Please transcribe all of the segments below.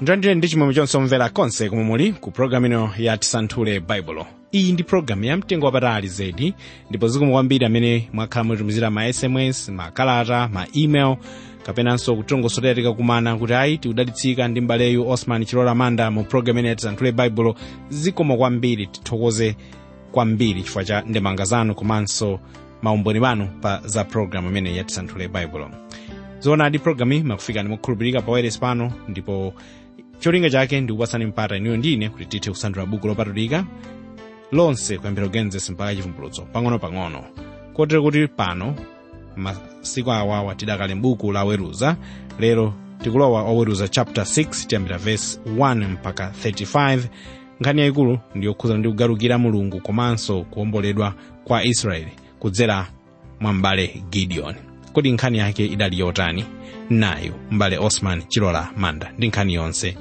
ndithandire ndi chimwemwe chonse omvera konse komwe muli ku programu ino ya tisanthule baibulo iyi ndi programu ya mtengo wapatali zedi ndipo zikomo kwambiri amene mwakhala mutitumizira ma sms makalata ma email kapenanso kutongosotera tikakumana kuti ayi tikudalitsika ndi mbaleyu osman chilola manda mu programu ino ya tisanthule baibulo zikomo kwambiri tithokoze kwambiri chifukwa cha ndemanga zanu komanso maumboni anu pa za programu imene ya tisanthule baibulo zoonadi programu iyi makufika ndimokhulupirika pa wireless pano ndipo cholinga chake ndi kupatsani mpata inuyo ndine kuti tithe kusanthula buku lopatulika lonse kuyambira genesis mpaka chivumbulutso pang'ono-pang'ono kotero kuti pano masiku awawa tidakale m'buku la weruza lero tikulowa oweruza chapter 6 tiyambira verse 1 mpaka 35 nkhani yayikulu ndi yokhuzana ndi kugalukira mulungu komanso kuwomboledwa kwa israeli kudzera mwa m'bale gideon kodi nkhani yake idali yotani nayo m'bale osman chilola manda ndi nkhani yonse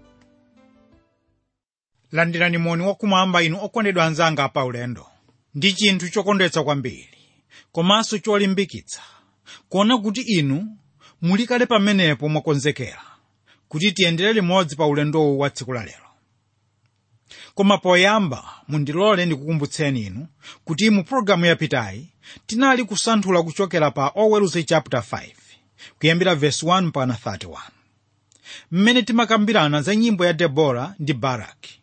landirani moni wakumwamba inu okondedwa anzanga pa ulendo ndi chinthu chokondwetsa kwambiri komanso cholimbikitsa kuona kuti inu muli kale pamenepo mwakonzekera kuti tiyendere limodzi pa ulendowu wa tsiku la lero koma poyamba mundilole ndikukumbutseni inu kuti mu pologalamu yapitayi tinali kusanthula kuchokera pa oweruza chapter 5 kuyambira verse 1 mpaka 31 mmene timakambirana za nyimbo ya debora ndi baraki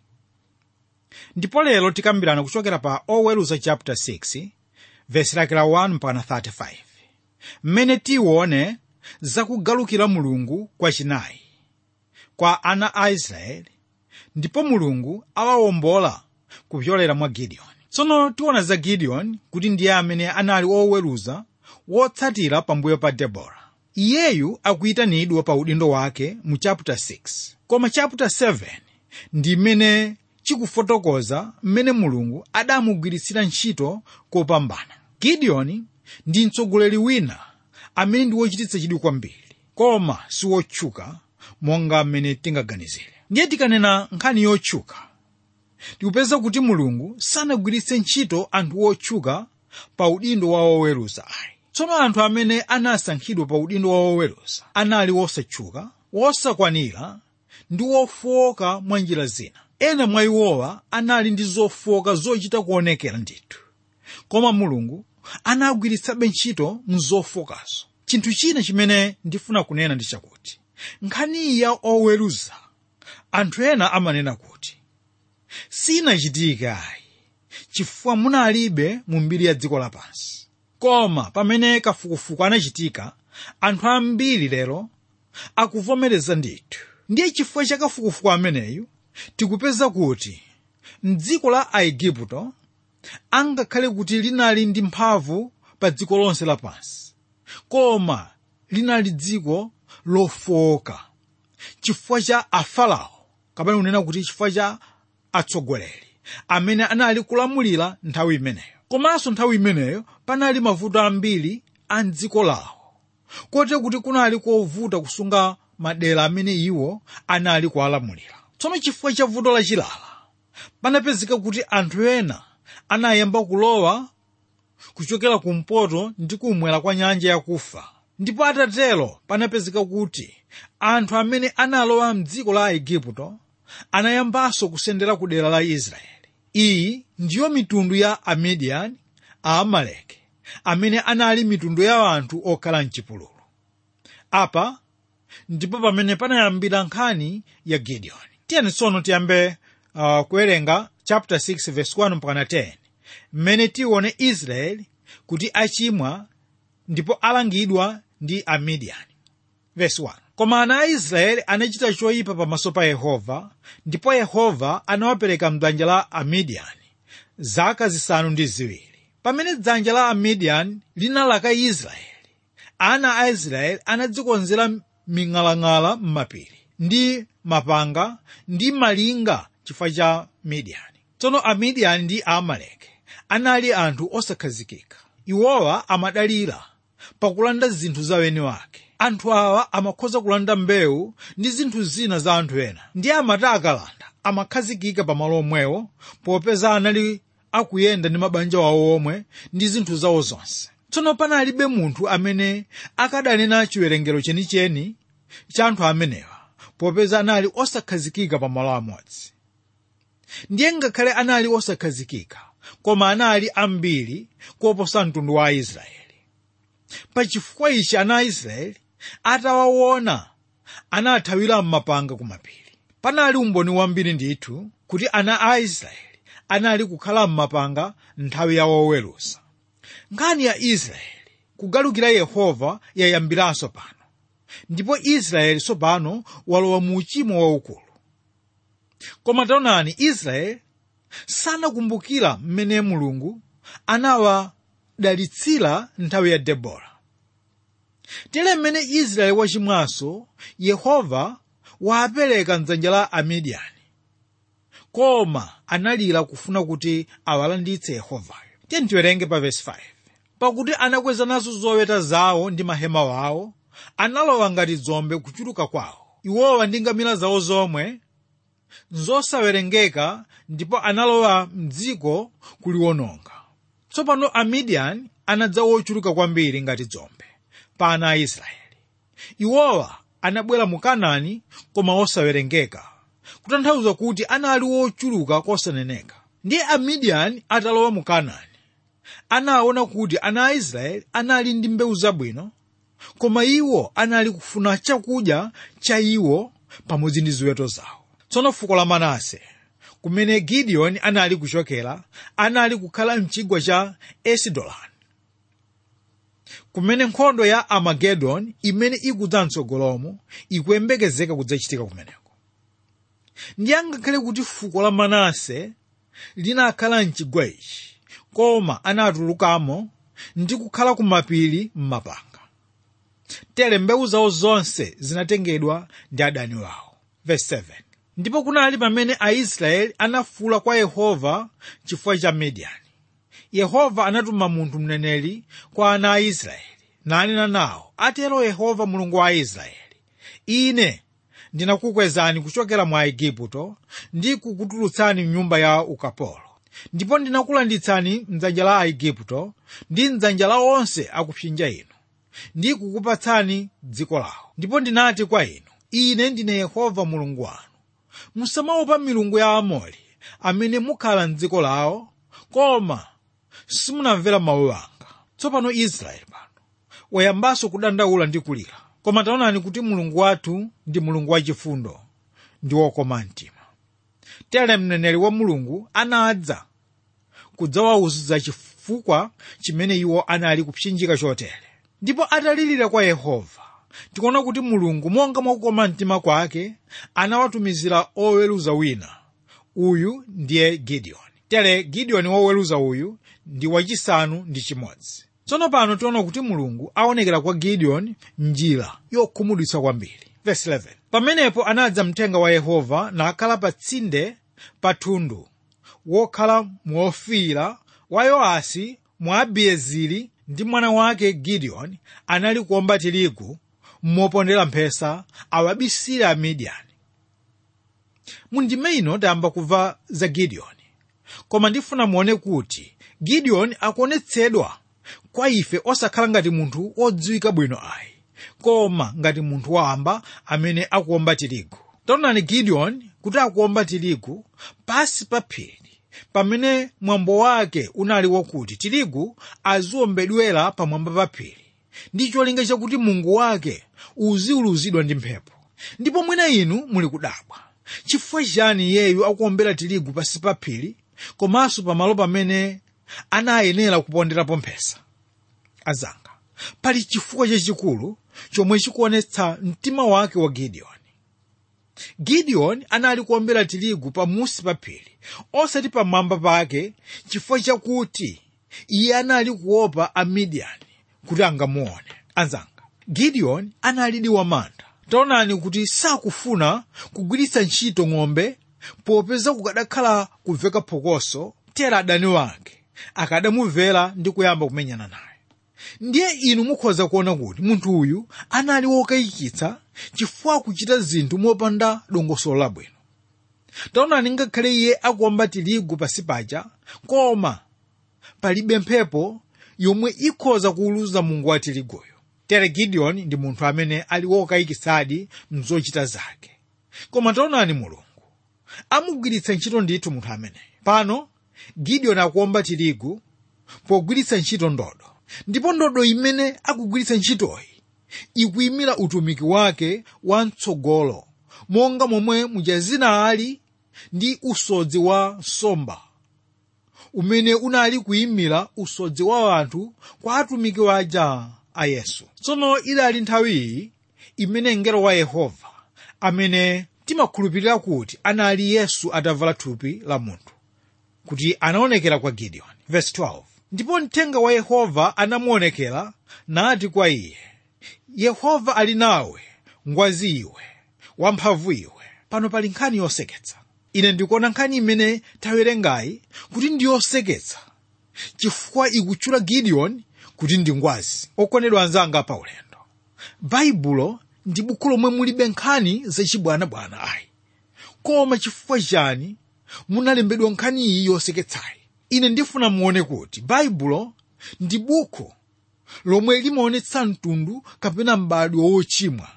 ndipo lero tikambirana kuchokera pa oweruza chapter 6 verse lake la 1 mpaka 35 mmene tione zakugalukira mulungu kwachinayi kwa ana a israeli ndipo mulungu awawombola kupyolera mwa gideoni tsono tiona za gideoni kuti ndiye amene anali oweruza wotsatira pambuyo pa debora iyeyu akuyitanidwa pa udindo wake mu chapter 6 koma chapter 7 ndi imene chikufotokoza mmene mulungu adamugwiritsira ntchito kopambana gideoni ndi mtsogoleri wina amene ndi wochititsa chidwi kwambiri koma siwotchuka monga mmene tingaganizire ndiye tikanena nkhani yotchuka tikupeza kuti mulungu sanagwiritse ntchito anthu otchuka pa udindo wa woweruza ayi tsono anthu amene anasankhidwa pa udindo wa woweruza anali wosatchuka wosakwanira ndi wofowoka mwa njira zina ena mwa iwowa anali ndi zofowoka zochita kuonekera ndithu koma mulungu anagwiritsabe ntchito mzofowokazo chinthu china chimene ndifuna kunena ndi chakuti nkhaniyi ya oweruza anthu ena amanena kuti sinachitika ayi chifukwa munalibe mu mbiri ya dziko lapansi koma pamene kafukufuku anachitika anthu ambiri lero akuvomereza ndithu ndiye chifukwa cha kafukufuku ameneyu tikupeza kuti mdziko la aigupto angakhale kuti linali ndi mphamvu pa dziko lonse lapansi koma linali dziko lofowoka chifukwa cha afarao kapena kunena kuti chifukwa cha atsogoleri amene anali kulamulira nthawi imeneyo komanso nthawi imeneyo panali mavuto ambiri a mdziko lawo kotero kuti kunali kovuta kusunga madera amene iwo anali kuwalamulira tsono chifukwa cha vuto lachilala panapezeka kuti anthu ena anayamba kulowa kuchokera kumpoto ndi kumwera kwa nyanja yakufa ndipo atatero panapezeka kuti anthu amene analowa mdziko la aigupto anayambanso kusendera ku dera la israeli iyi ndiyo mitundu ya amidiyani aamaleki amene anali mitundu ya anthu okhala mchipululu apa ndipo pamene panayambira nkhani ya gideoni tiyeni tsono tiyambe uh, kuwerenga chapter 6 verse 1 mpaka 10 mmene tione israeli kuti achimwa ndipo alangidwa ndi amidiyani verse 1 koma ana a israeli anachita choyipa pamaso pa yehova ndipo yehova anawapereka mdzanja la amidiyani zaka zisanu ndi ziwiri pamene dzanja la amidiyani linalaka israeli ana a israeli anadzikonzera ming'alang'ala m'mapiri ndi mapanga ndi malinga chifukwa cha midiyani tsono amidiyani ndi aamaleki anali anthu osakhazikika iwowa amadalira pakulanda zinthu za weni wake anthu awa amakhoza kulanda mbewu ndi zinthu zina za anthu ena ndi amati akalanda amakhazikika pamalo omwewo popeza anali akuyenda ndi mabanja wawo omwe ndi zinthu zawo zonse tsono panalibe munthu amene akadanena chiwerengero chenicheni cha anthu amenewa popeza anali osakhazikika pa malo amodzi ndiye ngakhale anali osakhazikika koma anali ambiri koposa mtundu wa aisraeli pachifukwa ichi ana aisraeli atawaona anathawira m'mapanga kumapiri panali umboni wambiri ndithu kuti ana a aisraeli anali kukhala m'mapanga nthawi ya woweruza nkhani ya israeli kugalukira yehova yayambiranso pano ndipo israeli tsopano walowa mu uchimo waukulu koma taonani israeli sanakumbukira mmene mulungu anawadalitsira nthawi ya debora tere mmene israeli wachimwanso yehova waapereka mdzanja la amidiyani koma analira kufuna kuti awalanditse yehovayo tiye tiwerenge pa vesi 5 pakuti anakweza nazo zoweta zawo ndi mahema wawo analowa ngati dzombe kuchuluka kwawo iwowa ndi ngamira zawo zomwe nzosawerengeka ndipo analowa mdziko kuliwononga tsopano amidiyani anadza wochuluka kwambiri ngati dzombe pa ana a israeli iwowa anabwera mu kanaani koma osawerengeka kutanthauza kuti anali wochuluka kosaneneka ndiye amidiyani atalowa mu kanaani anaona kuti ana a israeli anali ndi mbewu zabwino koma iwo anali kufuna chakudya cha iwo pamodzi ndi ziweto zawo tsono fuko la manase kumene gideoni anali kuchokera anali kukhala mchigwa cha esidolani kumene nkhondo ya amagedoni imene ikudza mtsogolomo ikuyembekezeka kudzachitika kumeneko ndiye ngakhale kuti fuko la manase linakhala mchigwa ichi koma anatulukamo ndi kukhala kumapiri m'mapanga tere mbewu zawo zonse zinatengedwa ndi adani wawo Verse 7. ndipo kunali pamene aisraeli anafuula kwa yehova chifukwa cha midiyani yehova anatuma munthu mneneri kwa ana a israeli nanena nawo atero yehova mulungu wa israeli ine ndinakukwezani kuchokera mwa igupto ndi kukutulutsani mnyumba ya ukapolo ndipo ndinakulanditsani mdzanja la aigupto ndi mdzanja la onse akupsinja inu ndi kukupatsani dziko lawo ndipo ndinati kwa inu ine ndine yehova mulungu wanu musamaopa milungu ya amori amene mukhala mdziko lawo koma simunamvera mawu anga tsopano israeli pano wayambanso kudandaula ndi kulira koma taonani kuti mulungu wathu ndi mulungu wachifundo ndi wokoma mtima tere mneneri wa mulungu anadza kudzawawuza chifukwa chimene iwo anali kupsinjika chotere ndipo atalirira kwa yehova tikuona kuti mulungu monga mwakukoma mtima kwake anawatumizira oweruza wina uyu ndiye gideoni tere gideoni woweruza uyu ndi wachisanu ndi chimodzi tsono pano tiona kuti mulungu aonekera kwa gideoni njira yokhumudwitsa kwambiri Verse 11. pamenepo anadza mthenga wa yehova nakhala pa tsinde pa thundu wokhala muofira wa yoasi mwa abiezeri ndi mwana wake gideoni anali kuomba tirigu mopondera mphesa awabisire amidiyani mundime ino tayamba kumva za gideoni koma ndifuna muone kuti gideoni akuonetsedwa kwa ife osakhala ngati munthu wodziwika bwino ayi koma ngati munthu wamba amene akuomba tirigu taonani gideoni kuti akuomba tirigu pasi pa phiri pamene mwambo wake unali wakuti tirigu aziombedwera pamwamba pa phiri ndi cholinga chakuti mungu wake uziuluzidwa ndi mphepo ndipo mwina inu muli kudabwa chifukwa chani iyeyu akuombera tirigu pasi pa phiri komanso pamalo pamene anayenera kuponderapo mphesa azanga pali chifukwa chachikulu chomwe chikuonetsa mtima wake wa gideoni gideoni anali kuombera tirigu pamusi pa phiri osati pamwamba pake chifukwa chakuti iye anali kuopa amidiyani kuti angamuone anzanga gideoni analidi wamantha taonani kuti sakufuna kugwiritsa ntchito ng'ombe popeza kukadakhala kumveka phokoso tera adani wake akadamumvera ndi kuyamba kumenyana naye ndiye inu mukhoza kuona kuti munthu uyu anali wokayikitsa chifukwa akuchita zinthu mopanda dongosolo labwino taonani ngakhale iye akuomba tirigu pasi paja koma palibe mphepo yomwe ikhoza kuwuluza mungu wa tiriguyo tere gideoni ndi munthu amene ali wokayikitsadi mzochita zake koma taonani mulungu amugwiritsa ntchito ndithu munthu ameneyo pano gideoni akuomba tirigu pogwiritsa ntchito ndodo ndipo ndodo imene akugwiritsa ntchitoyi ikuyimira utumiki wake wamtsogolo monga momwe mujazina ali ndi usodzi wa nsomba umene unali kuyimira usodzi wa anthu kwa atumiki waja a yesu tsono idali nthawiyi imene mngelo wa yehova amene timakhulupirira kuti anali yesu atavala thupi la munthu kuti anaonekera kwa gideoni verse 12 ndipo mthenga wa yehova anamuonekera nati kwa iye yehova ali nawe ngwazi iwe wamphamvu iwe pano pali nkhani yoseketsa ine ndikuona nkhani imene tawerengayi kuti ndi yoseketsa chifukwa ikutchula gideoni kuti ndi ngwazi okondedwa anzanga pa ulendo baibulo ndi buku lomwe mulibe nkhani zachibwanabwana ayi koma chifukwa chani munalembedwa nkhani iyi yoseketsayi ine ndifuna muone kuti baibulo ndi buku lomwe limaonetsa mtundu kapena m'badwo wochimwa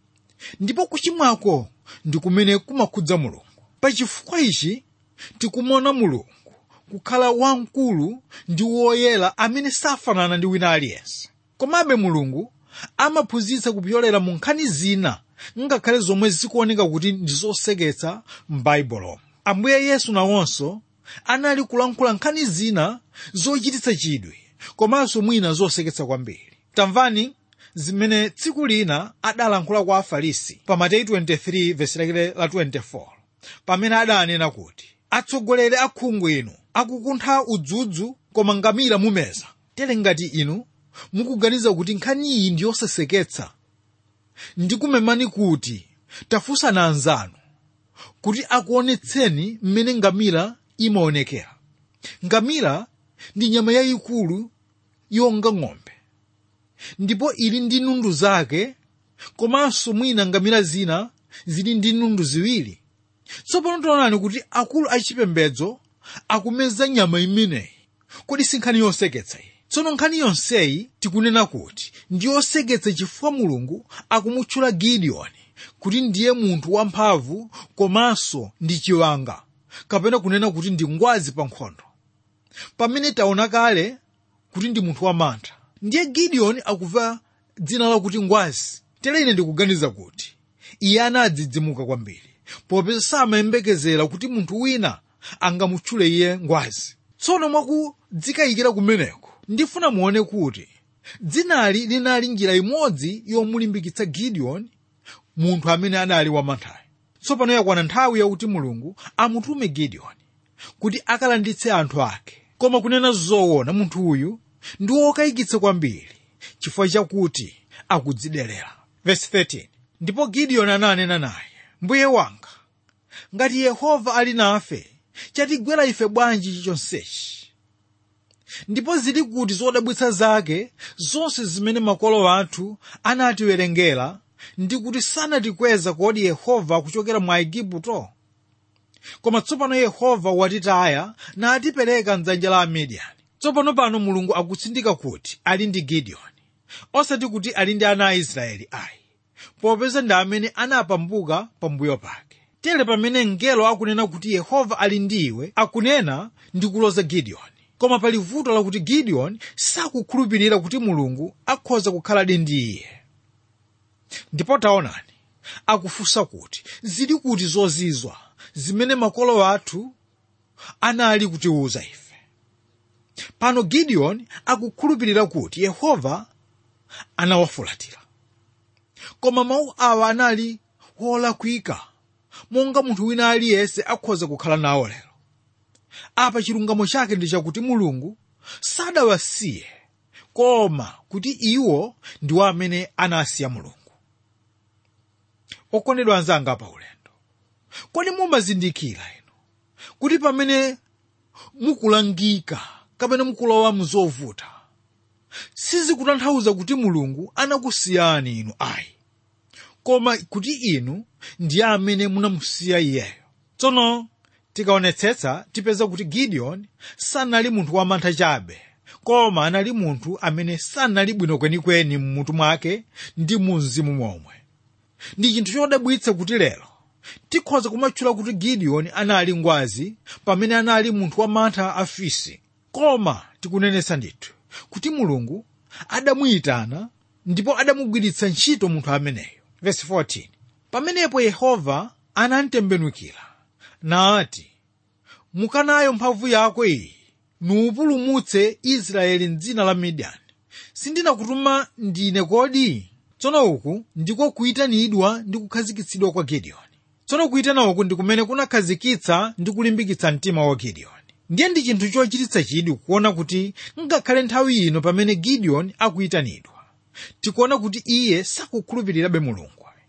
ndipo kuchimwako ndi kumene kumakhudza mulungu pachifukwa ichi tikumuona mulungu kukhala wamkulu ndi woyera amene safanana ndi wina aliyense komabe mulungu amaphunzitsa kupyolera mu nkhani zina ngakhale zomwe zikuoneka kuti ndi zoseketsa m'baibulomo ambuye yesu nawonso anali kulankhula nkhani zina zochititsa chidwi komanso mwina zoseketsa kwambiri tamvani zimene tsiku lina adalankhula kwa afarisi pa mateyu 23 vesi lake la 24 pamene adanena kuti atsogoleri akhungu inu akukuntha udzudzu koma ngamira mumeza tere ngati inu mukuganiza kuti nkhani iyi ndi yoseseketsa ndikumemani kuti tafunsani anzanu kuti akuonetseni mmene ngamira imaonekera ngamira ndi nyama yayikulu yonga ng'ombe ndipo ili ndi nundu zake komanso mwina ngamira zina zili ndi nundu ziwiri tsopano taonani kuti akulu achipembedzo akumeza nyama imeneyi kodi si nkhani yoseketsa iyi tsono nkhani yonseyi tikunena kuti ndi yoseketsa chifukwa mulungu akumutchula gideoni kuti ndiye munthu wamphamvu komanso ndi chiwanga kapena kunena kuti ndi ngwazi pa nkhondo pamene taona kale kuti ndi munthu wamantha ndiye gideoni akuva dzina lakuti ngwazi tere ine ndikuganiza kuti iye anadzidzimuka kwambiri popeza samayembekezera kuti munthu wina angamutchule iye ngwazi tsono mwakudzikayikira kumeneko ndifuna muone kuti dzinali linali njira imodzi yomulimbikitsa gideoni munthu amene anali wamanthayo tsopano yakwana nthawi yakuti mulungu amutume gideoni kuti akalanditse anthu ake koma kunena zoona munthu uyu ndi wokayikitsa kwambiri chifukwa chakuti akudziderera verse 13 ndipo gideoni ananena naye mbuye wanga ngati yehova ali nafe chatigwera ife bwanji chonsechi ndipo zili kuti zodabwitsa zake zonse zimene makolo athu anatiwerengera ndi kuti sanatikweza kodi yehova kuchokera mwa igupto koma tsopano yehova watitaya natipereka mdzanja la amidiyani tsopano pano mulungu akutsindika kuti ali ndi gideoni osati kuti ali ndi ana a israeli ayi popeza ndi amene anapambuka pambuyo pake tere pamene mngelo akunena kuti yehova ali ndi iwe akunena ndi kuloza gideoni koma pali vuto lakuti gideoni sakukhulupirira kuti mulungu akhoza kukhaladi ndi iye ndipo taonani akufunsa kuti zili kuti zozizwa zimene makolo athu anali kutiwuza ife pano gideoni akukhulupirira kuti yehova anawafulatira koma mawu awa anali wolakwika monga munthu wina aliyense akhoza kukhala nawo lero apa chilungamo chake ndi chakuti mulungu sadawasiye koma kuti iwo ndiwo amene anasiya mulungu okondedwa anzanga pa ulendo kodi mumazindikira inu kuti pamene mukulangika kapena mukulowa muzovuta sizikutanthauza kuti mulungu anakusiyani inu ayi koma kuti inu ndiye amene munamusiya iyeyo tsono tikaonetsetsa tipeza kuti gideoni sanali munthu wamantha chabe koma anali munthu amene sanali bwino kwenikweni mmutu mwake ndi mu mzimu momwe ndi chinthu chodabwitsa kuti lero tikhoza kumatchula kuti gideoni anali ngwazi pamene anali munthu wamantha afisi koma tikunenetsa ndithu kuti mulungu adamuyitana ndipo adamugwiritsa ntchito munthu ameneyo Verse 14. pamenepo yehova anamtembenukira nati mukanayo mphamvu yako iyi nuupulumutse israeli mdzina la midiyani sindinakutuma ndine kodi tsono uku ndiko kuyitanidwa ndi kukhazikitsidwa kwa gideoni tsono kuyitana uku ndi kumene kunakhazikitsa ndi kulimbikitsa mtima wa gideoni ndiye ndi chinthu chochititsa chidwi kuona kuti ngakhale nthawi ino pamene gideoni akuyitanidwa tikuona kuti iye sakukhulupirirabe mulungu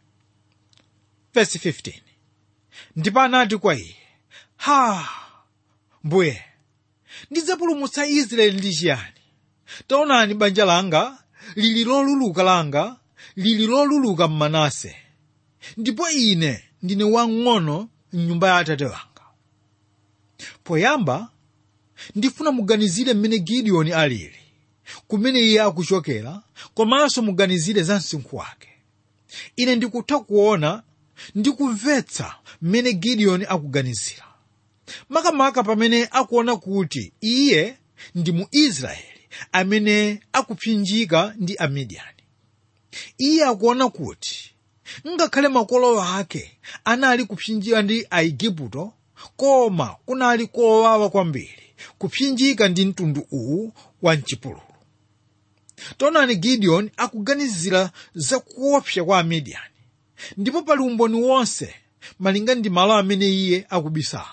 Verse 15. ndipo anati kwa iye ha mbuye ndidzapulumutsa israeli ndi chiyani taonani banja langa lili loluluka langa lili loluluka mmanase ndipo ine ndine wang'ono mnyumba ya atate wanga poyamba ndifuna muganizire mmene gideoni alili kumene iye akuchokera komanso muganizire za msinkhu wake ine ndikutha kuona ndi kumvetsa mmene gideoni akuganizira makamaka pamene akuona kuti iye ndi mu israeli amene akupsinjika ndi amidiyani iye akuona kuti ngakhale makolo ake anali kupsinjika ndi aigupto koma kunali kowawa kwambiri kupsinjika ndi mtundu uwu wa mchipululu taonani gideoni akuganizira za kuopsa kwa amidiyani ndipo pali umboni wonse malinga ndi malo amene iye akubisala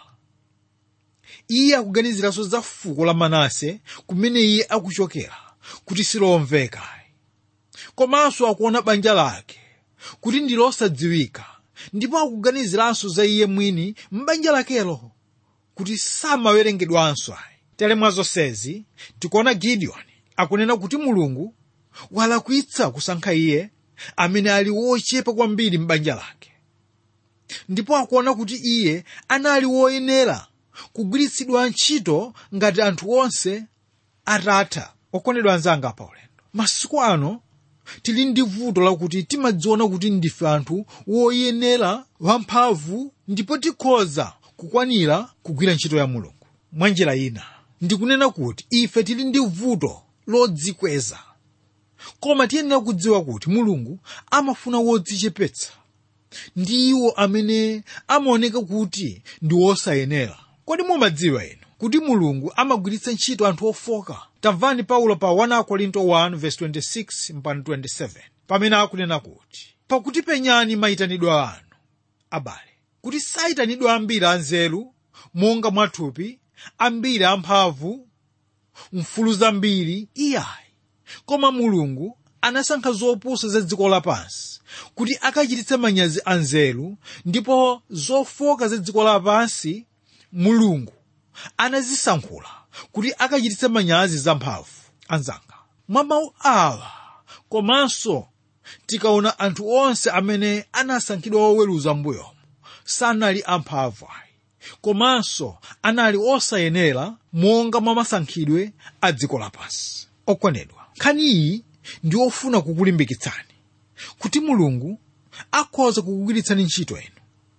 iye akuganiziranso za fuko la manase kumene iye akuchokera kuti silomveka komanso akuona banja lake kuti ndi losadziwika ndipo akuganiziranso za iye mwini m'banja lakelo kuti samawerengedwanso ayi tere mwa zonsezi tikuona gideoni akunena kuti mulungu walakwitsa kusankha iye amene ali wochepa kwambiri m'banja lake ndipo akuona kuti iye anali woyenera kugwiritsidwa ntchito ngati anthu onse atatha okondedwa anzanga pa ulendo masiku ano tili ndi vuto lakuti timadziona kuti ndife anthu woyenera wamphamvu ndipo tikhoza kukwanira kugwira ntchito ya mulungu mwa njira ina ndikunena kuti ife tili ndi vuto lodzikweza koma tiyenera kudziwa kuti mulungu amafuna wodzichepetsa ndi iwo amene amaoneka kuti ndi wosayenera kodi mumadziwa inu kuti mulungu amagwiritsa ntchito anthu ofoka tamvani paulo pa 1 korinto 1:26 mpaka 27 pamene akunena kuti pakuti penyani mayitanidwe anu abale kuti sayitanidwa ambiri anzeru monga mwathupi ambiri amphamvu mfulu zambiri iyayi koma mulungu anasankha zopusa za dziko lapansi kuti akachititse manyazi anzeru ndipo zofoka za dziko lapansi mulungu anazisankhula kuti akachititse manyazi zamphamvu anzanga mwa mawu awa komanso tikaona anthu onse amene anasankhidwa woweruza mbuyomo sanali amphamvu ayi komanso anali osayenera monga mwa masankhidwe a dziko lapansi okondedwa nkhani iyi ndi ofuna kukulimbikitsani kuti mulungu akhoza kukugwiritsani ntchito inu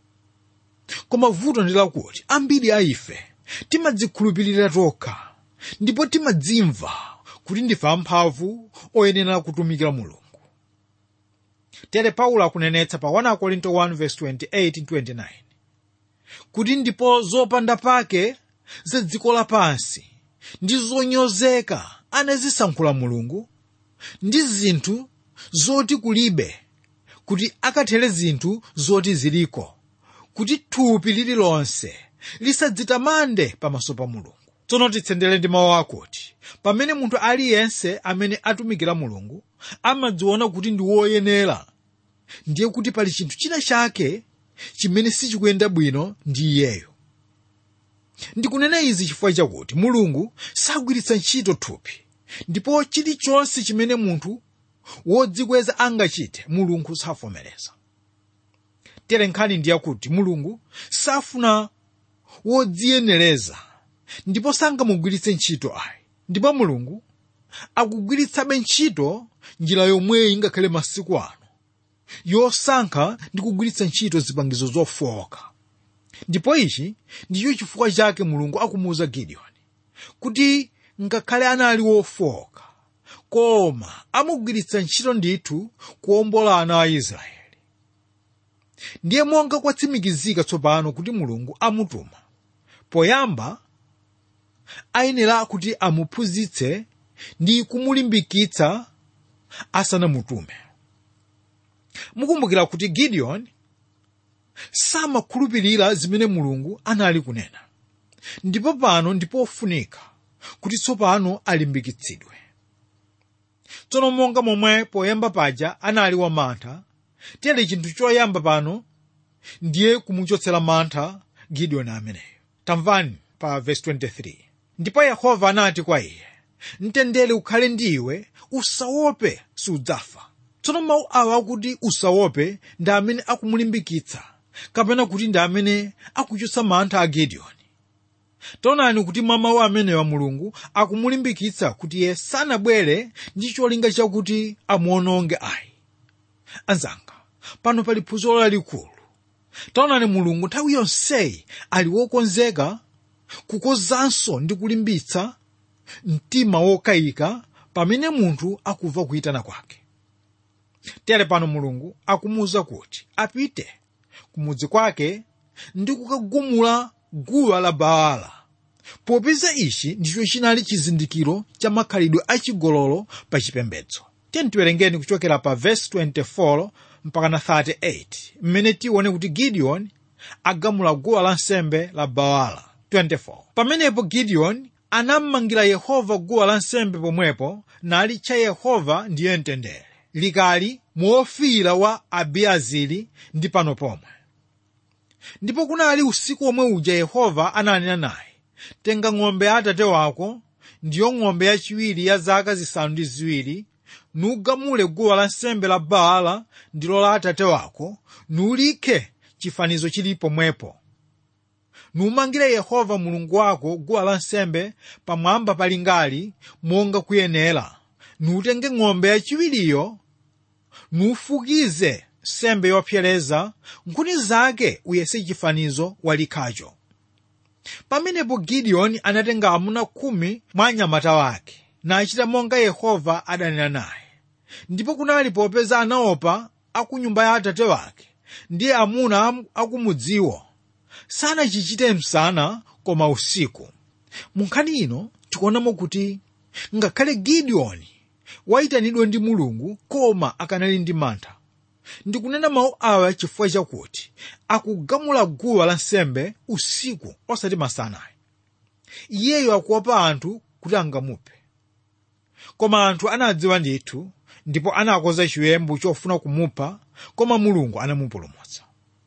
koma vuto ndi lakuti ambiri a ife timadzikhulupirira tokha ndipo timadzimva kuti ndife amphamvu oyenera kutumikira mulungu tere paulo akunenetsa pa 1 korinto 1:28-29 kuti ndipo zopanda pake za dziko lapansi ndi zonyozeka anazisankhula mulungu ndi zinthu zoti kulibe kuti akathere zinthu zoti ziliko kuti thupi lililonse lisadzitamande pamaso pa mulungu tsono titsendere ndi mawu akuti pamene munthu aliyense amene atumikira mulungu amadziona kuti ndi woyenera ndiye kuti pali chinthu china chake chimene sichikuyenda bwino ndi iyeyo ndikunena izi chifukwa chakuti mulungu sagwiritsa ntchito thupi ndipo chilichonse chimene munthu wodzikweza angachite mulungu savomereza tere nkhani ndi yakuti mulungu safuna wodziyenereza ndipo sangamugwiritse ntchito ayi ndipo mulungu akugwiritsabe ntchito njira yomweyi ngakhale masiku ano yosankha ndi kugwiritsa ntchito zipangizo zofowoka ndipo ichi ndicho chifukwa chake mulungu akumuwuza gideoni kuti ngakhale anali wofowoka koma amugwiritsa ntchito ndithu kuwombola ana a israeli ndiye monga kwatsimikizika tsopano kuti mulungu amutuma poyamba ayenera kuti amuphunzitse ndi kumulimbikitsa asanamutume mukumbukira kuti gideon samakhulupirira zimene mulungu anali kunena ndipo pano ndipofunika kuti tsopano alimbikitsidwe tsono monga momwe poyamba paja anali wamantha tere chinthu choyamba pano ndiye kumuchotsera mantha gideoni ameneyo tamvani pa verse 23 ndipo yehova anati kwa iye mtendere ukhale ndi iwe usaope sudzafa tsono mawu awa akuti usaope ndi amene akumulimbikitsa kapena kuti ndi amene akuchotsa mantha a gideoni taonani kuti mwa mawu amenewa mulungu akumulimbikitsa kuti iye sanabwere ndi cholinga chakuti amuononge ayi anzanga pano pali phunziro lalikulu taonani mulungu nthawi yonseyi ali wokonzeka kukozanso ndi kulimbitsa mtima wokayika pamene munthu akumva kuyitana kwake tere pano mulungu akumuwuza kuti apite kumudzi kwake ndi kukagumula guwa la baala popeza ichi ndicho chinali chizindikiro cha makhalidwe achigololo pa chipembedzo tiyeni tiwerengeni kuchokera pa vesi 24 mpaka na 38 mmene tione kuti gideoni agamula guwa lansembe la baala 24 pamenepo gideoni anammangira yehova guwa lansembe pomwepo nalitcha yehova ndiye mtendere likali muofira wa abiezeri ndi pano pomwe ndipo kunali usiku omwe uja yehova ananena naye tenga ng'ombe ya atate wako ndiyo ng'ombe yachiwiri ya zaka zisanu ndi ziwiri nugamule guwa lansembe la baala ndilo la atate wako nulikhe chifanizo chili pomwepo numangire yehova mulungu wako guwa lansembe pamwamba palingali monga kuyenera nutenge ng'ombe yachiwiriyo nufukize sembe yopsereza nkhuni zake uyese chifanizo walikhacho pamenepo gideoni anatenga amuna khumi mwa anyamata wake nachita monga yehova adanena naye ndipo kunali popeza anaopa aku nyumba ya atate wake ndi amuna akumudziwo sanachichite msana koma usiku mu nkhani ino tikuonamo kuti ngakhale gideoni wayitanidwa ndi mulungu koma akanali ndi mantha ndikunena mawu awa chifukwa chakuti akugamula guwa lansembe usiku osati masana iyeyo akuopa anthu kuti angamuphe koma anthu anadziwa ndithu ndipo anakonza chiwembu chofuna kumupha koma mulungu anamupulumutsa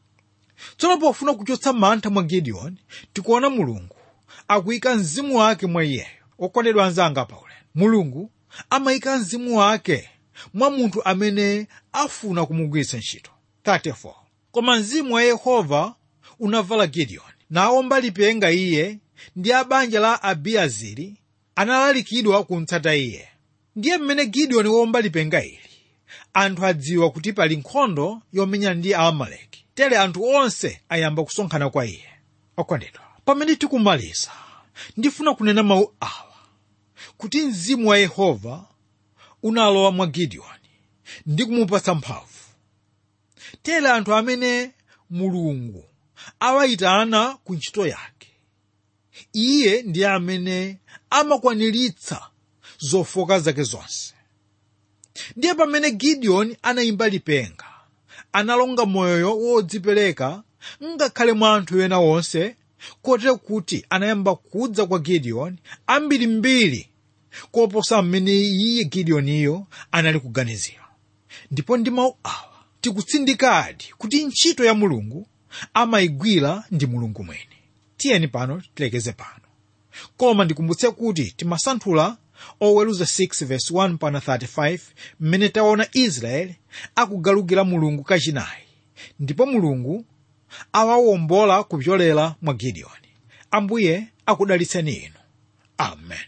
tsono pofuna kuchotsa mantha mwa gideoni tikuona mulungu akuyika mzimu wake mwa iyeyo okondedwa anzanga paulendo mulungu amayika mzimu wake mwa munthu amene afuna kumugwiritsa ntchito 34 koma mzimu wa yehova unavala gideoni nawomba lipenga iye ndi a banja la abiezeri analalikidwa kumtsata iye ndiye mmene gideoni womba lipenga ili anthu adziwa kuti pali nkhondo yomenyana ndi aamaleki tere anthu onse ayamba kusonkhana kwa iye okondedwa pamene tikumaliza ndifuna kunena mawu awa kuti mzimu wa yehova unalowa mwa gideoni ndi kumupatsa mphamvu tere anthu amene mulungu awayitana ku ntchito yake iye ndiye amene amakwaniritsa zofoka zake zonse ndiye pamene gideoni anayimba lipenga analonga moyo wodzipereka ngakhale mwa anthu ena onse kotero kuti anayamba kudza kwa gideoni ambirimbiri koposa mmene iye gideoniyo anali kuganizira ndipo ndi mawu awa tikutsindikadi kuti ntchito ya mulungu amayigwira ndi mulungu mwini tiyeni pano tilekeze pano koma ndikumbutse kuti timasanthula oweruza 6 verse 1 pana 35 mmene taona israeli akugalukira mulungu kachinayi ndipo mulungu awawombola kupyolera mwa gideoni ambuye akudalitseni inu amen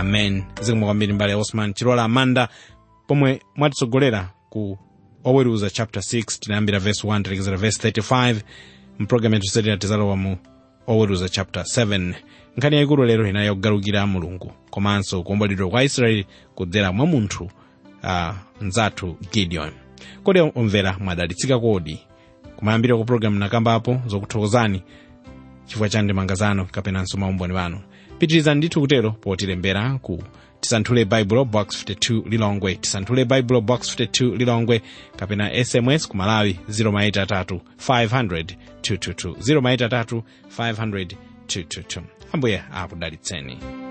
amen zikomo kwambiri mbale osman chilola amanda pomwe mwatitsogolera ku oweruza chapter 6 tinayambira verse 1 tilekezera verse 35 mpulogalamu yathu yotsatira tizalowa mu oweruza chapter 7 nkhani yayikulu lero inali yogalukira mulungu komanso kuombolidwa kwa israeli kudzera mwa munthu uh, mzathu gideon kodi omvera mwadalitsika kodi kumayambira ku pulogalamu nakambapo zokuthokozani chifukwa cha ndemanga zanu kapenanso maumboni wanu pitirizani ndithu kutero potilembera ku tisanthule baibulo box 52 lilongwe tisanthule baibulo box 52 lilongwe kapena sms ku malawi 0maitatu 500 222 0maitatu 500 222 ambuye akudalitseni